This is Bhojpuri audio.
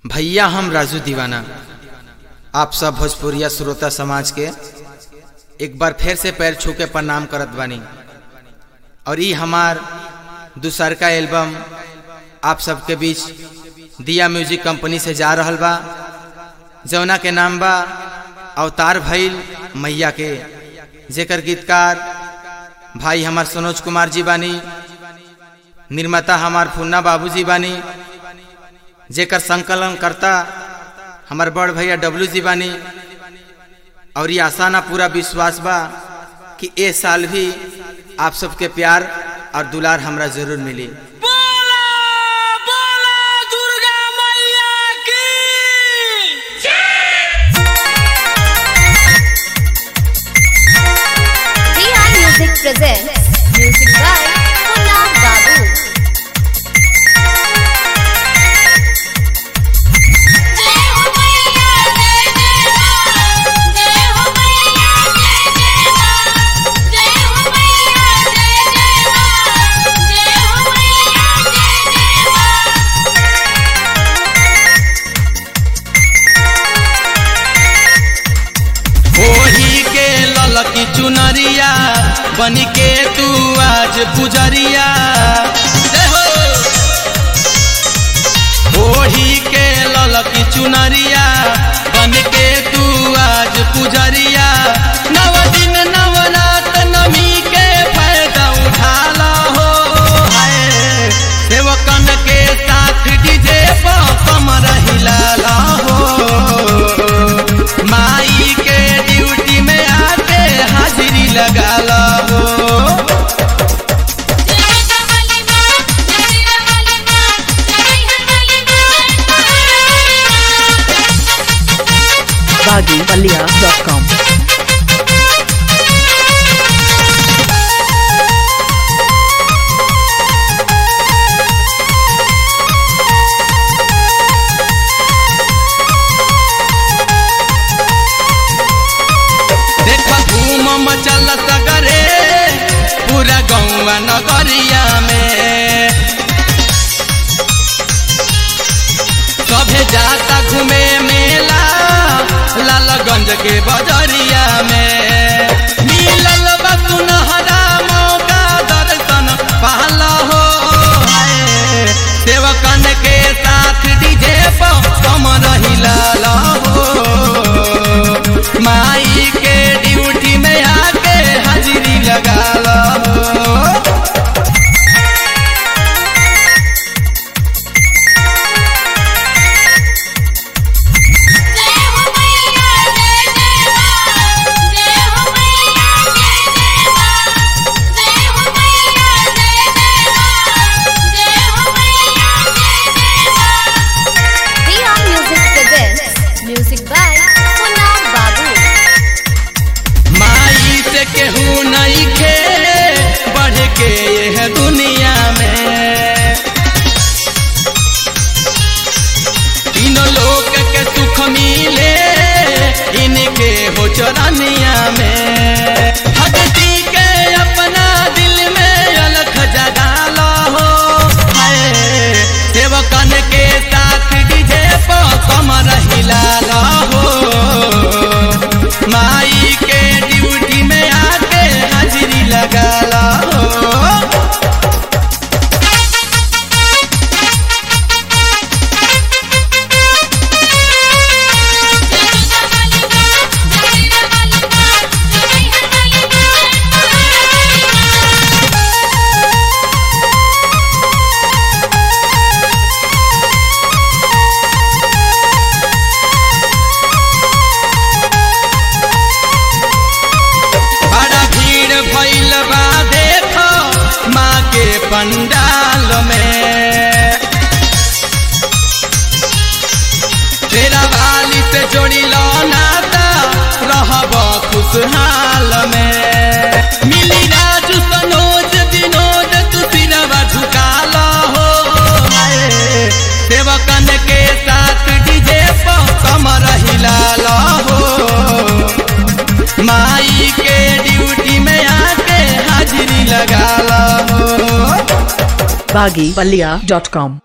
भैया हम राजू दीवाना आप सब भोजपुरिया श्रोता समाज के एक बार फिर से पैर छू के प्रणाम करत बानी और ये हमार दूसर का एल्बम आप सबके बीच दिया म्यूजिक कंपनी से जा रहल बा जौना के नाम बा अवतार भइल मैया के जेकर गीतकार भाई हमार मनोज कुमार जी बानी निर्माता हमार फुन्ना बाबूजी बानी जेकर संकलन करता हमार बड़ भैया डब्लू जी बानी और ये आशा ना पूरा विश्वास बा कि ए साल भी आप सबके प्यार और दुलार हमरा जरूर मिली बोला बोला दुर्गा मैया की Rihan Music presents music by Punna Babu. जय हो मैया जय जय मां जय हो मैया जय जय मां जय हो मैया जय जय मां जय हो मैया जय जय मां ओही के ललकी चुनरिया बन के तू आज पुजरिया जय हो। ओही के ललकी चुनरिया बन के तू आज पुजरिया नव दिन नवरात नमी के फायदा उठाला हो हाय सेवकन के साथ डीजे पर कमर हिलाला हो माई के ड्यूटी में आके हाजिरी लगा लो जय कमली मां जय कमली मां जय कमली मां baggypalia.com देख घूम मचल सगरे पूरा गौवा नगरिया में सभे जाता घूमे मेला लालगंज के बजरिया में मिलल बा सुनहरा मौका दर्शन पहला हो हाय। सेवकन के साथ डीजे पर कम रहिला हो माई के ड्यूटी में आके हाजिरी लगा लो जय हो मैया जय जय मां जय हो मैया जय जय मां जय हो मैया जय जय मां जय हो मैया जय जय मां Rihan Music presents music by Punna Babu. माई से केहू नहीं खे बढ़ के यह दुनिया में तीनों लोग के सुख मिले इनके हो चरनिया में भक्ति के अपना दिल में अलख जगा लो हो हाय सेवकन के साथ डीजे पर कमर हिला लो हो माई के ड्यूटी में आके हाजिरी लगा लो हो जय कमली मां जय कमली मां जय कमली मां बड़ा भीड़ भइल बा देखो माँ के पंडाल में तेरा वाली से जोड़ी लो नाता रहब खुशहाल में मिली राजू सनोज विनोद तू सिरवा झुका लो हो हाय। सेवकन के साथ डीजे पर कमर हिला लो हो माई के ड्यूटी में आके हाजिरी लगा लो baggypalia.com